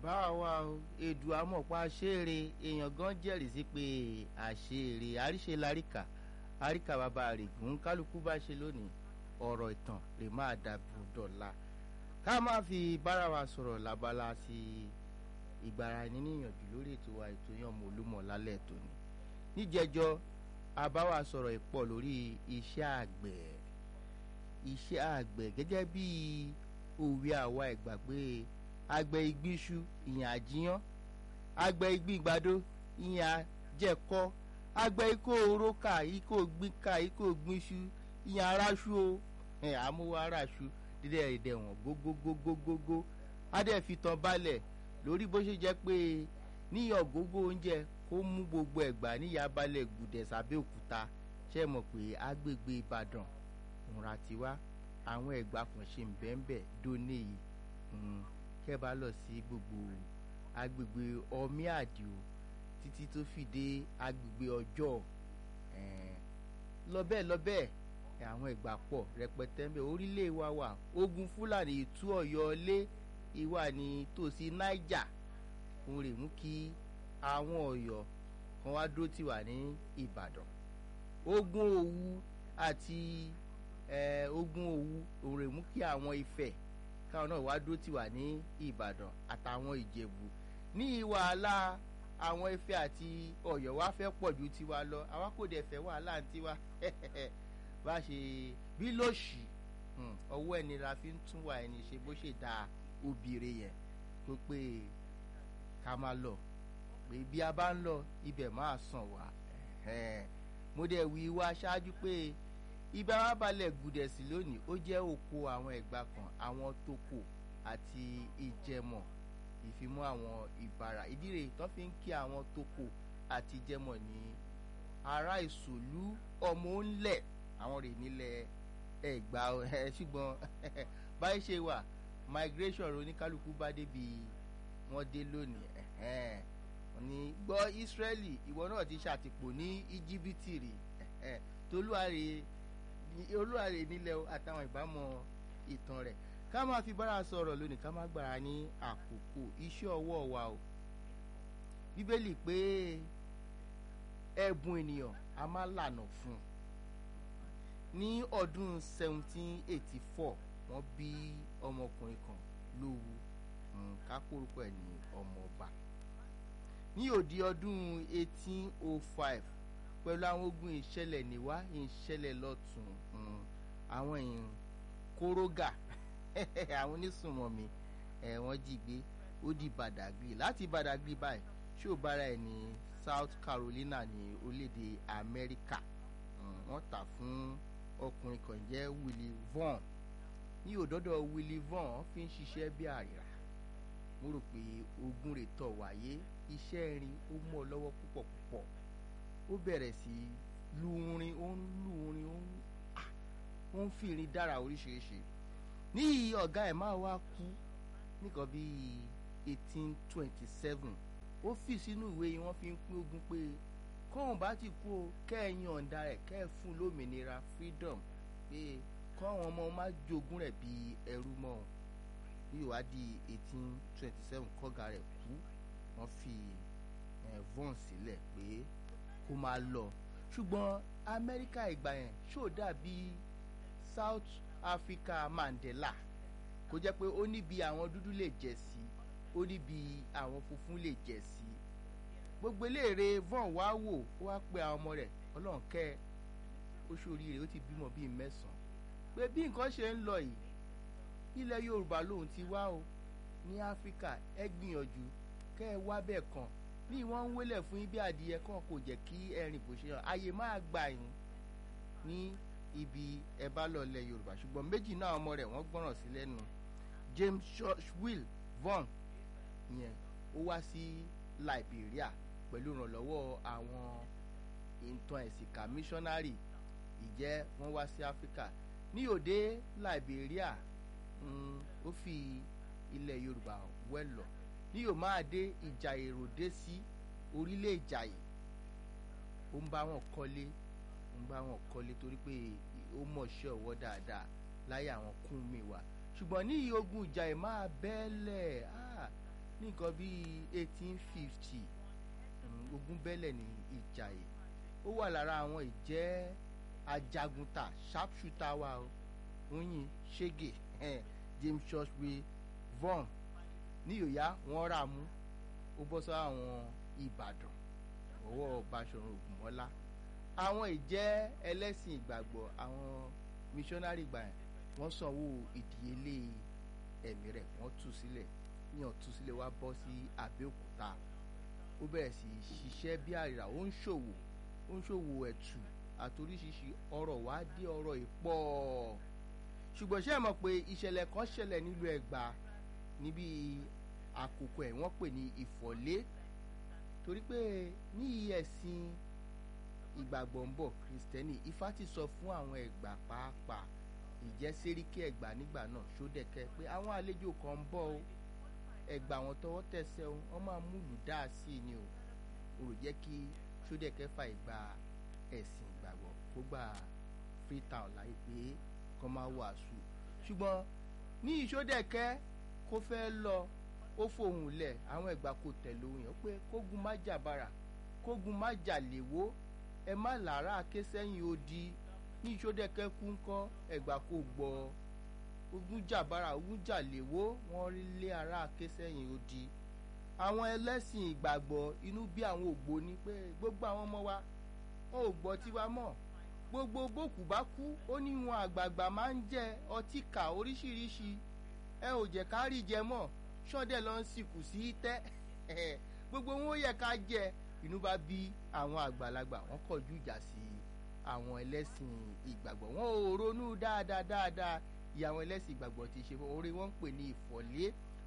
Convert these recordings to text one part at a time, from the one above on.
káwa wá o èdù amọ̀pá ṣeré èèyàn gan jẹ́rìí sí pé àṣeré àríṣe láríkà àríkà bàbá àrègùn kálukú bá ṣe lónìí ọ̀rọ̀ ìtàn lè máa dàbò dọ̀la ká má fi bára wa sọ̀rọ̀ lábala sí ìgbára ẹni níyànjú lórí ètò wa ètò yàn mọ́ olúmọ̀ lálẹ́ tòní níjẹjọ́ àbáwá sọ̀rọ̀ ìpọ̀ lórí iṣẹ́ àgbẹ̀ iṣẹ́ àgbẹ̀ gẹ́gẹ́ bí òwe àwa ìgbàgbé àgbẹ̀ ìgbíṣu ìyẹn àjíyán àgbẹ̀ ìgbìgbàdo ìyẹn àjẹkọ́ àgbẹ̀ ikó orókà ikó gbínká ikó gbínṣu ìyẹn aráṣu o ẹ̀ àmúwá aráṣu dídẹ̀ ẹ̀dẹ̀ wọ̀n gógógógógógó adé fi tán balẹ̀ lórí bó ṣe jẹ́ pé níyàn gógó oúnjẹ kó mú gbogbo ẹ̀gbà níyà balẹ̀ gùdẹ̀ sábẹ́ òkúta ṣe mọ̀ pé agbègbè Ìbàdàn òǹra tiwa àwọn ẹ̀gbà kan ṣe ń bẹ́ẹ̀ dóní yìí kẹ́ bá lọ sí gbogbo agbègbè ọmí àdìo títí tó fi dé agbègbè ọjọ́ lọ́bẹ̀ lọ́bẹ̀ àwọn ẹ̀gbà pọ̀ rẹpẹtẹ ń bẹ orílẹ̀ wa wà ogun Fúlàní tú Ọ̀yọ́ lé ìwà ní tòsí Niger òun rè mú kí àwọn Ọ̀yọ́ kan wá dúró tì wá ní Ìbàdàn ogun Òwu àti ogun Òwu òun rè mú kí àwọn Ifẹ̀ káwọn náà wá dúró tì wá ní Ìbàdàn àtàwọn Ìjẹ̀bú ní wàhálà àwọn Ifẹ̀ àti Ọ̀yọ́ wá fẹ́ pọ̀ ju tiwa lọ àwa kò dẹ̀ fẹ́ wàhálà ń tiwa bá ṣe bí lóṣì ọwọ́ ẹni la fi ń tún wà ẹni ṣe bó ṣe da obìnrin yẹn tó pé ká máa lọ pé bí a bá ń lọ ibẹ̀ máa sàn wá mo dẹ̀ wí wá ṣáájú pé ibà wa balẹ̀ gùdẹ̀ sí lónìí ó jẹ́ oko àwọn ẹ̀gbà kan àwọn toko àti ìjẹmọ̀ ìfimọ́ àwọn ìbàrà ìdí rèé tó fi ń kí àwọn toko àti ìjẹmọ̀ ní ará ìsòlú ọmọ ńlẹ̀ àwọn rè nílẹ̀ ẹ̀gbà ẹ̀ ṣùgbọ́n báyìí ṣe wà migration oníkálukú bá débi wọ́n dé lónìí ní gbọ́ Ísírẹ́lì ìwọ náà ti ṣàtìpó ní íjíbítì rè tolúwarè olúwarè nílẹ̀ àtàwọn ìbámu ìtàn rẹ̀ ká máa fi bára sọ̀rọ̀ lónìí ká má gbára ní àkókò iṣẹ́ ọwọ́ wa o bíbélì pé ẹ̀bùn ènìyàn a máa lànà fún un ní ọdún 1784 wọ́n bí ọmọkùnrin kan lówú kápórúkọ ẹ̀ ní ọmọọba ní òdi ọdún 1805 pẹ̀lú àwọn ogun ìṣẹ̀lẹ̀ níwá ìṣẹ̀lẹ̀ lọ́tún àwọn èèyàn kórógà àwọn onísùnmọ̀mí ẹ̀ wọ́n jí gbé ó di Badagry láti Badagry báyìí ṣó bára ẹ̀ ní South Carolina ní orílẹ̀-èdè Amẹ́ríkà wọ́n tà fún ọkùnrin kan jẹ́ Willie Vaughan ní òdọ́dọ̀ Willie Vaughan fi ń ṣiṣẹ́ bí àrìrà mo rò pé ogun rẹ̀ tọ̀ wáyé iṣẹ́ irin ó mú ọ lọ́wọ́ púpọ̀ púpọ̀ ó bẹ̀rẹ̀ sí lu orin ó ń lu orin ó ń ó ń fi irin dára oríṣiríṣi ní ọ̀gá ẹ̀ máa wá kú nìkan bíi eighteen twenty seven ó fi sínú ìwé yìí wọ́n fi ń pín ogun pé kóun bá ti kú o kẹ́ẹ̀yàn ọ̀ǹda rẹ̀ kẹ́ẹ̀ fún lómìnira freedom pé kọ́wọn ọmọ má jogún rẹ̀ bíi ẹrú mọ́ ọ ní ìwádìí eighteen twenty seven kọ́gà rẹ̀ kú wọ́n fi Vaughan sílẹ̀ pé kó máa lọ ṣùgbọ́n Amẹ́ríkà ìgbà yẹn ṣó dàbí South Africa Mandela kó jẹ́ pé ó níbi àwọn dúdú lè jẹ sí ó níbi àwọn funfun lè jẹ sí gbogbo eléèrè Vaughan wá wò ó wá pe àwọn ọmọ rẹ̀ Ọlọ́run kẹ́ ó ṣoríire ó ti bímọ bíi mẹ́sàn-án pé bí nǹkan ṣe ń lọ yìí ilẹ̀ Yorùbá lòun ti wá o ní Áfíríkà ẹ gbìyànjú kẹ́ ẹ wá bẹ́ẹ̀ kàn ní wọ́n ń wélẹ̀ fún yín bí adìyẹ kan kò jẹ́ kí ẹ̀rìn bò ṣe hàn àyè máa gbà yín ní ibi ẹ bá lọ lẹ̀ Yorùbá ṣùgbọ́n méjì náà ọmọ rẹ̀ wọ́n gbọ́ràn sí lẹ́nu James Will Vaughan yẹn ó wá sí Liberia pẹ̀lú ìrànlọ́wọ́ àwọn ìtàn ẹ̀sìnká missionary ìjẹ́ wọ́n wá sí Áfíríkà ní òde Liberia ó fi ilẹ̀ Yorùbá wẹ́lọ̀ ní yóò máa dé ìjà èrò dé sí orílẹ̀ ìjàyè ó ń bá wọn kọ́lé ó ń bá wọn kọ́lé torí pé ó mọ̀ṣẹ́ ọwọ́ dáadáa láyé àwọn kún mi wá ṣùgbọ́n ní ogun ìjàyè máa bẹ́ẹ̀lẹ̀ ní nǹkan bíi eighteen fifty ogun bẹ́lẹ̀ ní ìjàyè ó wà lára àwọn ìjẹ́ ajagunta sharpshooter wa o oyin shege James Churchway von ní yòóyá wọ́n rà mú ó bọ́ sọ àwọn Ìbàdàn ọwọ́ Báṣọ̀run Ògúnmọ́lá àwọn ìjẹ́ ẹlẹ́sìn ìgbàgbọ́ àwọn missionary gbà yẹn wọ́n sanwó ìdíyelé ẹ̀mí rẹ̀ wọ́n tú sílẹ̀ yíyan tú sílẹ̀ wá bọ́ sí Abẹ́òkúta ó bẹ̀rẹ̀ sí ṣiṣẹ́ bí àrìrà ó ń ṣòwò ó ń ṣòwò ẹ̀tù àtoríṣiríṣi ọ̀rọ̀ wá dé ọ̀rọ̀ ìpọ̀ ṣùgbọ́n ṣé ẹ mọ̀ pé ìṣẹ̀lẹ̀ kan ṣẹlẹ̀ nílùú Ẹ̀gbá níbi àkókò ẹ̀ wọ́n pè ní ìfọ̀lé torí pé ní ẹ̀sìn ìgbàgbọ́ ń bọ̀ kìrìsìtẹ́nì Ifá ti sọ fún àwọn Ẹ̀gbá pàápàá ìjẹ́ sẹ́ríkì Ẹ̀gbá nígbà náà ṣódẹ̀kẹ́ pé àwọn àlejò kan ń bọ̀ o Ẹ̀gbá wọn tọwọ́ tẹsẹ̀ o wọ́n máa múlù dáa sí i ni o o rò jẹ́ kí ṣódẹ̀kẹ́ fà ìgbà ẹ̀sìn ìgbàgbọ́ kó gbà Freetown láì pé kó máa wàásù ṣùgbọ́n ní ìṣódẹ̀kẹ́ kó fẹ́ lọ ó fohùn lẹ̀ àwọn Ẹ̀gbá kò tẹ̀lé òun yẹn pé kógun má jà bàrà kógun má jà léwó ẹ má làárá ké sẹ́yìn odi ní ìṣódẹ̀kẹ́ kú ńkọ́ Ẹ̀gbá kò gbọ́ ogun jà bàrà ogun jà léwó wọ́n rí lé ara ké sẹ́yìn odi àwọn ẹlẹ́sìn ìgbàgbọ́ inú bí àwọn ògbóni pé gbogbo àwọn ọmọ wa wọn ò gbọ́ tiwa mọ́ gbogbo bókù bá kú ó ní wọn àgbààgbà máa ń jẹ ọtí kà oríṣiríṣi ẹ ò jẹ́ ká rí jẹ mọ́ ṣọ́dẹ̀ lọ ń sìnkú sí tẹ́ gbogbo wọn ó yẹ ká jẹ inú bá bí àwọn àgbàlagbà wọn kọjú ìjà sí àwọn ẹlẹ́sìn ìgbàgbọ́ wọn ò ronú dáadáa dáadáa ìyá àwọn ẹlẹ́sìn ìgbàgbọ́ ti ṣe orí wọn ń pè ní ìfọ̀lé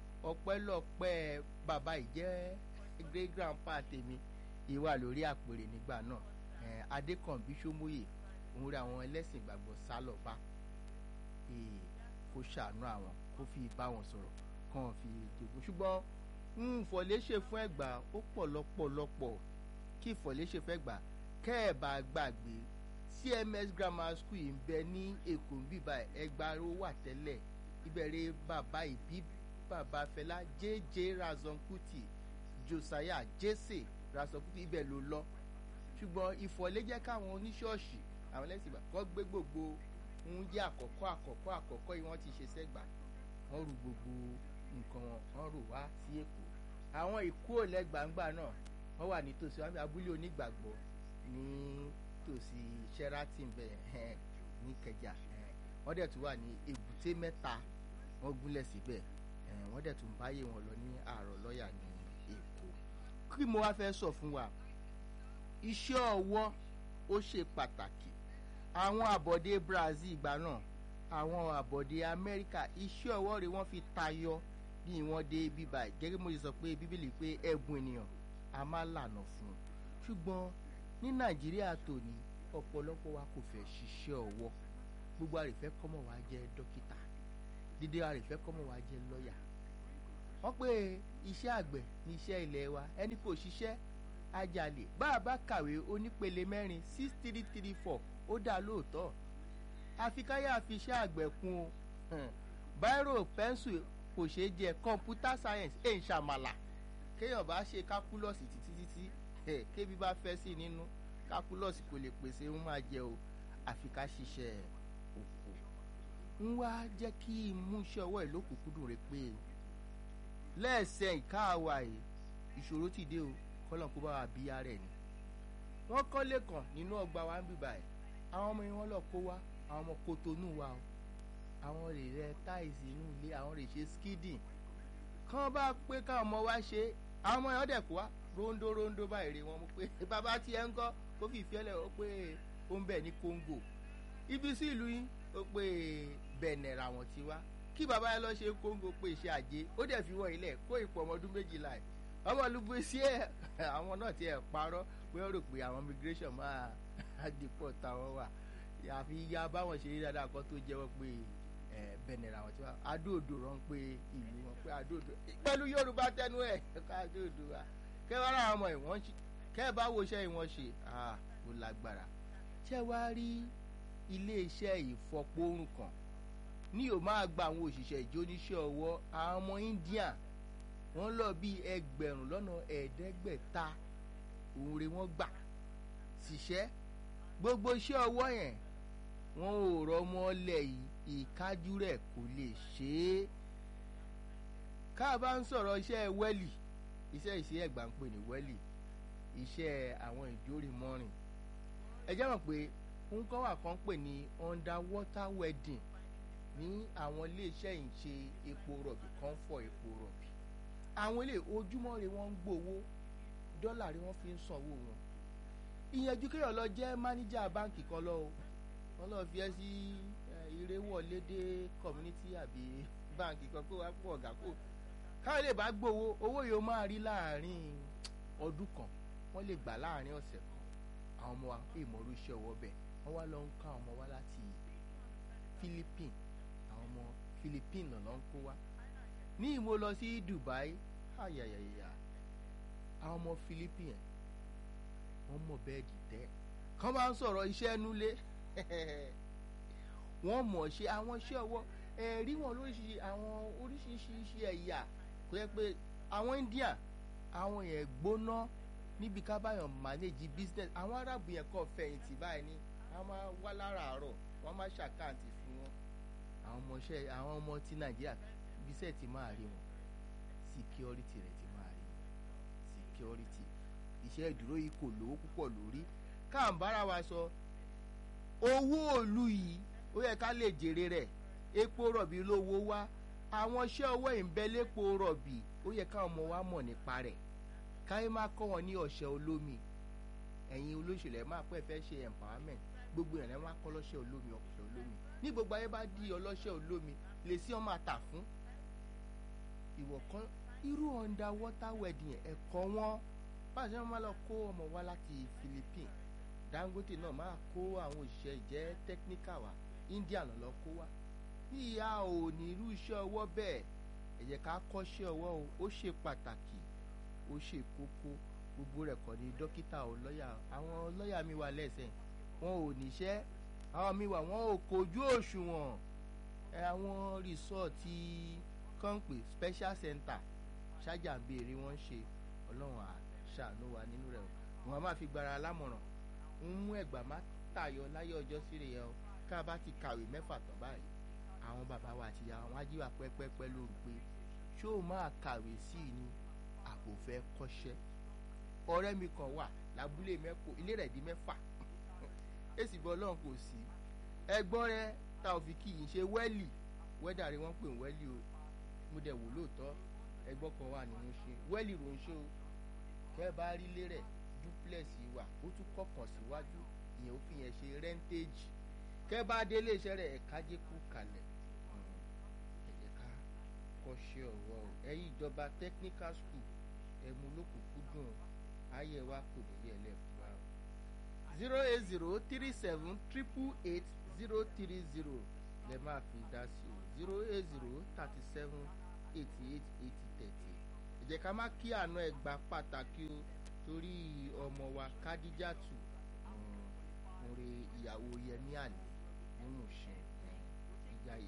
ọpẹ́lọpẹ́ bàbá ìjẹ́ great grandpa tèmi ìwà lórí àpèrè nígbà náà adékànbí sómóyè òun rí àwọn ẹlẹ́sìn ìgbàgbọ́ sálọ̀bá kó ṣàánú àwọn kó fi bá wọn sọ̀rọ̀ kàn fi jogún ṣùgbọ́n ìfọ̀lé ṣe fún ẹ̀gbá ó pọ̀ lọ́pọ̀lọpọ̀ kí ìfọ̀lé ṣe fẹ́ gbà kẹ́ ẹ̀ bá gbàgbé CMS grammar school yìí ń bẹ ní èkó ń bíbá ẹgbà ló wà tẹ́lẹ̀ ìbẹ̀rẹ̀ bàbá ìbí bàbá Fẹlá JJ Razon Kuti Josiah Jesse Razon Kuti ibẹ̀ ló lọ ṣùgbọ́n ìfọ̀lé jẹ́ káwọn oníṣọ́ọ̀ṣì àwọn ẹlẹ́sìn ìgbà kọ́ gbé gbogbo ń jẹ́ àkọ́kọ́ àkọ́kọ́ àkọ́kọ́ yìí wọ́n ti ṣe sẹ́gbà wọ́n rú gbogbo nǹkan wọn wọ́n rò wá sí èkó àwọn ìkó lẹ́gbàǹgbà náà wọ́n wà nítòsí wọn abúlé onígbàgbọ́ ní tòsí Sheraton bẹ́ẹ̀ ní Ìkẹjà wọ́n dẹ̀ tún wà ní èbúté mẹ́ta wọ́n gúnlẹ̀ síbẹ̀ wọ́n dẹ̀ tún báyé wọn lọ ní àárọ̀ lọ́ọ̀yà ní Èkó kí mo wá fẹ́ sọ fún wa iṣẹ́ ọwọ́ ó ṣe pàtàkì àwọn àbọ̀dé Brazil ìgbà náà àwọn àbọ̀dé Amẹ́ríkà iṣẹ́ ọwọ́ rẹ̀ wọ́n fi tayọ bí wọ́n dé bíbá gẹ́gẹ́ mo ṣe sọ pé Bíbélì pé ẹ̀bùn ènìyàn a máa lànà fún un ṣùgbọ́n ní Nàìjíríà tòní ọ̀pọ̀lọpọ̀ wa kò fẹ́ ṣiṣẹ́ ọwọ́ gbogbo àrèfẹ́ kọ́mọ̀ wa jẹ́ dókítà dídé àrèfẹ́ kọ́mọ̀ wa jẹ́ lọ́ọ̀yà wọ́n pé iṣẹ́ àgbẹ̀ ní iṣẹ́ ilẹ̀ wa ẹni kò ṣiṣẹ́ ajalè bá a bá kàwé onípele mẹ́rin six three three four ó dá lóòótọ́ àfi káyà fi iṣẹ́ àgbẹ̀ kún o báírò pẹ́ńsù kò ṣeé jẹ kọ̀ǹpútà sáyẹ̀nsì ẹ̀ ń ṣàmàlà kéèyàn bá ṣe kákúlọ̀sì títí títí ẹ̀ kébi bá fẹ́ sí nínú kákúlọ̀sì kò lè pèsè ń máa jẹ o àfi ká ṣiṣẹ́ òkú ń wá jẹ́ kí ìmúṣẹ́ ọwọ́ ẹ̀ lókùnkúndùn rẹ̀ pé lẹ́ẹ̀sẹ̀ ìkáàwá yìí ìṣòro ti dé o kọ́lọ̀ kó bá wa bí ara ẹ̀ ni wọ́n kọ́lé kan nínú ọgbà wa ń bíbà ẹ̀ àwọn ọmọ yẹn wọ́n lọ kó wá àwọn ọmọ kotonu wa o àwọn lè rẹ táìsì inú ilé àwọn lè ṣe skidin kán bá pé káwọn ọmọ wa ṣe àwọn ọmọ yẹn dẹ̀ kó wá rondo rondo báyìí rè wọ́n mú pé bàbá tiẹ̀ ń kọ́ kó fi ìfẹ́ lẹ̀ ó pé ó ń bẹ̀ ní Congo ibi sí ìlú yín ó pé Benin làwọn ti wá kí bàbá yẹn lọ ṣe Congo pé iṣẹ́ àjẹ ó dẹ̀ fi wọ́n ilẹ̀ kó ipò ọmọ ọdún méjìlá ẹ̀ ọmọ olùgbé sí ẹ̀ àwọn náà ti ẹ̀ parọ́ pé ó rò pé àwọn immigration máa deport táwọn wà àfi ya báwọn ṣe rí dáadáa kan tó jẹ́wọ́ pé Benin làwọn ti wá adóòdò rán pé ìlú wọn pé adóòdò pẹ̀lú Yorùbá tẹnu ẹ̀ ká adóòdò wa kẹwàá ra àwọn ọmọ ìwọ̀n kẹ́ bá wo iṣẹ́ ìwọ̀n ṣe kò lágbára ṣé wàá rí iléeṣẹ́ ìfọpọ́rùn kan ní yóò máa gba àwọn òṣìṣẹ́ ìjóníṣẹ́ ọwọ́ àwọn ọmọ India wọ́n lọ bí ẹgbẹ̀rún lọ́nà ẹ̀ẹ́dẹ́gbẹ̀ta òun rè wọ́n gbà ṣiṣẹ́ gbogbo iṣẹ́ ọwọ́ yẹn wọn ò rọmọ lẹ̀ yìí ìkájú rẹ̀ kò lè ṣe é ká bá ń sọ̀rọ̀ iṣẹ́ wẹ́lì iṣẹ́ ìṣe ẹ̀gbà ń pè ní wẹ́lì iṣẹ́ àwọn ìjórìmọ́rin ẹ jẹ́ mọ̀ pé nǹkan wà kan pè ní underwater wedding ní àwọn iléeṣẹ́ ìṣe epo rọ̀bì kan fọ epo rọ̀bì àwọn ilé ojúmọ́ rẹ̀ wọ́n ń gbowó dọ́là rẹ̀ wọ́n fi ń sanwó wọn ìyẹnjú kéèyàn lọ jẹ́ máníjà báǹkì kan lọ o wọ́n lọ fi ẹ́ sí ìrẹ́wọ̀lédè community àbí báǹkì kan kó wá pọ̀ ọ̀gá kó káwọn lè bá gbowó owó yóò máa rí láàrin ọdún kan wọ́n lè gbà láàrin ọ̀sẹ̀ kan àwọn ọmọ wa èèmọ̀ orí iṣẹ́ ọwọ́ bẹ́ẹ̀ wọ́n wá lọ ń ká ọmọ wa láti Philippines àwọn ọmọ Philippines náà lọ ń kó wa ní ìmọ̀ lọ sí Dubai ayayaya àwọn ọmọ Philippines wọ́n mọ̀ bẹ́ẹ̀dì tẹ́ kán bá ń sọ̀rọ̀ iṣẹ́ nulẹ̀ wọ́n mọ̀ ṣe àwọn iṣẹ́ ọwọ́ ẹ̀rí wọn lóríṣiríṣi àwọn oríṣiríṣi ẹ̀yà kò yẹ pé àwọn India àwọn yẹn gbóná níbi ká báyọ̀ manage business àwọn arábù yẹn kọ́ fẹ̀yìntì báyìí ni wọ́n máa wá láràárọ̀ wọ́n máa ṣàkáǹtì fún wọn àwọn ọmọọṣẹ́ àwọn ọmọ ti Nàìjíríà bíṣẹ́ ti máa rí wọn security rẹ̀ ti máa rí wọn security iṣẹ́ ìdúró yìí kò lówó púpọ̀ lórí káàmbára wa sọ owó òlu yìí ó yẹ ká lè jèrè rẹ̀ epo rọ̀bì lówó wá àwọn iṣẹ́ ọwọ́ ìbẹ́lẹ́po rọ̀bì ó yẹ káwọn ọmọ wa mọ̀ nípa rẹ̀ káyé má kọ́ wọn ní ọ̀ṣẹ́ olómi ẹ̀yin olóṣèlú ẹ̀ máa pẹ́ fẹ́ ṣe empowerment gbogbo ìrìn máa kọ́ lọ́ṣẹ́ olómi ọ̀ṣẹ́ olómi ní gbogbo ayé bá di ọlọ́ṣẹ́ olómi lè sí ọmọ àtà fún ìwọ̀ kan irú underwater wedding ẹ̀kọ́ wọn báṣẹ wọn máa lọ kó ọmọ wa láti Philippines Dangote náà máa kó àwọn òṣìṣẹ́ ìjẹ́ technical wa India náà lọ kó wa ìyá ò ní irú iṣẹ́ ọwọ́ bẹ́ẹ̀ ẹ jẹ́ ká kọ́ṣẹ́ ọwọ́ o ó ṣe pàtàkì ó ṣe kókó gbogbo rẹ̀ kọ́ ni dókítà o lọ́yà àwọn lọ́yà mi wà lẹ́sẹ̀ wọn ò níṣẹ́ àwọn mi wà wọn ò kojú òṣùwọ̀n àwọn rìsọ́ọ̀tì kọ́ńpé special center ṣájà ń béèrè wọ́n ṣe ọlọ́run àṣàánú wa nínú rẹ̀ wọn a máa fi gbára lámọ̀ràn ń mú ẹ̀gbà má tàyọ láyé ọjọ́ síre yẹn o ká bá ti kàwé mẹ́fà tán báyìí àwọn bàbá wa àti ìyá wọn á jí wa pẹ́pẹ́pẹ́ lóru pé ṣó o máa kàwé sí i ni àbò fẹ́ kọ́ṣẹ́ ọ̀rẹ́ mi kan wà lábúlé mẹ́kọ ilé rẹ̀ di mẹ́fà èsì bọ́ ọlọ́run kò sí ẹgbọ́n rẹ tá ò fi kí yìí ṣe wẹ́lì wẹ́dà rẹ wọ́n pè ń wẹ́lì o mo dẹ̀ wò lóòótọ́ ẹgbọ́n kan wà nínú ṣe wẹ́lì ló ń ṣe o kẹ́ bá rí ilé rẹ̀ duplex wà ó tún kọ̀kan síwájú ìyẹn ó fi yẹn ṣe rẹ́ńtéèjì kẹ́ bá dé iléeṣẹ́ rẹ̀ ẹ̀ka jẹ́ kú kalẹ̀ ẹ̀jẹ̀ ká kọ́ṣẹ́ ọ̀wọ́ o ẹ̀yin ìjọba technical school ẹ̀mú lókùnkúndùn ayé wa kò ní yẹ lẹ́fún wa. zero eight zero three seven triple eight zero three zero lè máa fi dá sí o zero eight zero thirty seven eighty eight eighty thirty ẹ jẹ́ ká má kí àná ẹ̀ gba pàtàkì o torí ọmọ wa kádíjàtù oore ìyàwó yẹmí àlè nínú ṣe ìjàyè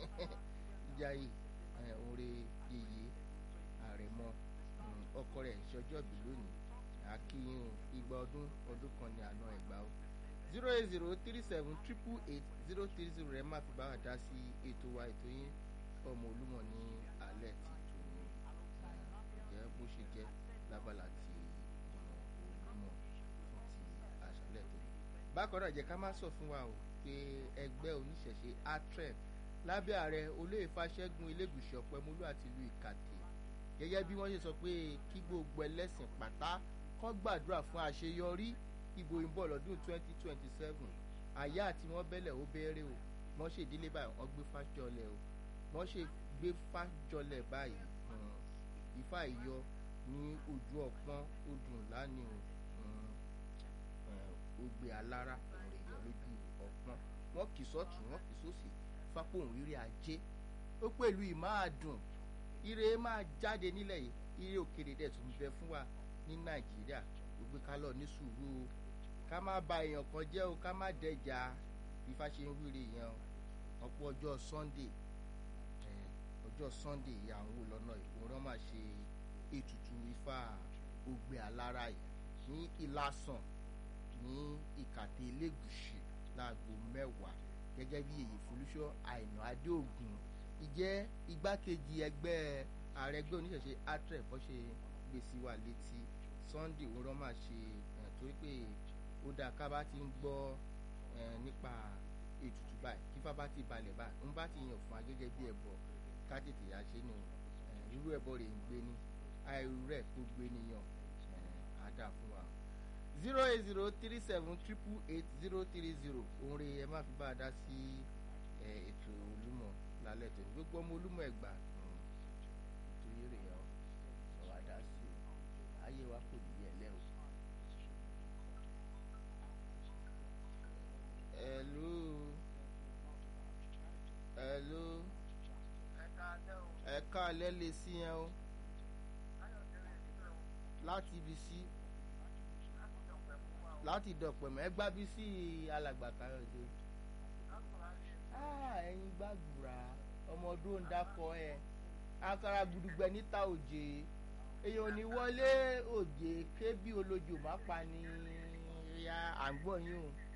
ìjàyè oore yèyé àrẹ̀mọ ọkọ rẹ̀ ṣọjọ́bí lónìí àkíyìn igba ọdún ọdún kan ní àná ẹ̀gbá o zero eight zero three seven triple eight zero three zero rẹ̀ má fi bá wa dá sí ètò wa ètò yín ọmọ olúmọ ní alẹ́ ti tò ní jẹ́ bó ṣe jẹ́ lábala ti ọmọ olúmọ fún ti àṣálẹ́ tó ní. bákan náà jẹ́ ká má sọ fún wa o pé ẹgbẹ́ oníṣẹ̀ṣe atrep lábẹ́ ààrẹ olóyè fàṣẹ́gun elégùsì ọ̀pẹ́múlú àti ìlú ìkàtẹ́ gẹ́gẹ́ bí wọ́n ṣe sọ pé kí gbogbo ẹlẹ́sìn pátá kó gbàdúrà fún àṣeyọrí ìbò ìbọ̀ lọ́dún 2027 àyà àti wọ́n bẹ́lẹ̀ ó bẹ́ẹ̀rẹ̀ o wọ́n ṣe ìdílé báyìí wọ́n gbé fájọlẹ̀ o wọ́n ṣe gbé fájọlẹ̀ báyìí ifá ìyọ ní ojú ọpọ́n ó dùn lánìí o ó gbé alára òun rè yọ lójú ọpọ́n wọ́n kì sọ́tún wọ́n kì sósì fápòhùn rírí ajé ó pẹ̀lú ìmáàdùn ire máa jáde nílẹ̀ yìí ire òkèrè dẹ̀ tún bẹ fún wa ní nàìjíríà gbogbo ká lọ ní sùúrù o ká má ba èèyàn kan jẹ́ o ká má dẹjà bí fá ṣe ń wíre yẹn o ọ̀pọ̀ ọjọ́ sunday ọjọ́ sunday àwọn wò lọ́nà ìkóràn máa ṣe ètùtù ifá ògbé alára yìí ní ìlàsàn ní ìkàtẹ́ elégùsì láago mẹ́wàá gẹ́gẹ́ bí èyí folúṣọ́ àìnà adéògùn ìjẹ́ igbákejì ẹgbẹ́ ààrẹ ẹgbẹ́ oníṣẹ̀ṣe atref bó ṣe gbé sí wa létí sunday òwúrọ̀ máa ṣe torí pé ó dáa ká bá ti ń gbọ́ nípa ètùtù báyìí kí fábá ti balẹ̀ báyìí ń bá ti yàn fún wa gẹ́gẹ́ bí ẹ̀bọ ká tètè yá ṣe ni irú ẹ̀bọ rẹ̀ ń gbé ní àìrú rẹ̀ kó gbé níyàn á dà fún wa zero eight zero three seven triple eight zero three zero òun rè ẹ má fi bá a dá sí ètò olúmọ lálẹ́ tó ní gbogbo ọmọ olúmọ ẹ̀gbà ètò yìí rè ọ́ ọ̀rọ̀ àdá sí o ayé wa kò ní yẹ lẹ́ o. hello hello ẹ̀ka alẹ́ lè sí yẹn o láti ibi sí láti dọ̀pẹ̀mọ́ ẹ gbá bí sí alàgbà káyọ̀dé ẹ̀yin gbàgbùrà ọmọ ọdún ń dákọ ẹ akara gudugbẹ níta òjè èèyàn ní wọlé òjè kébí olójó má pa ni ya à ń gbọ́ yín o.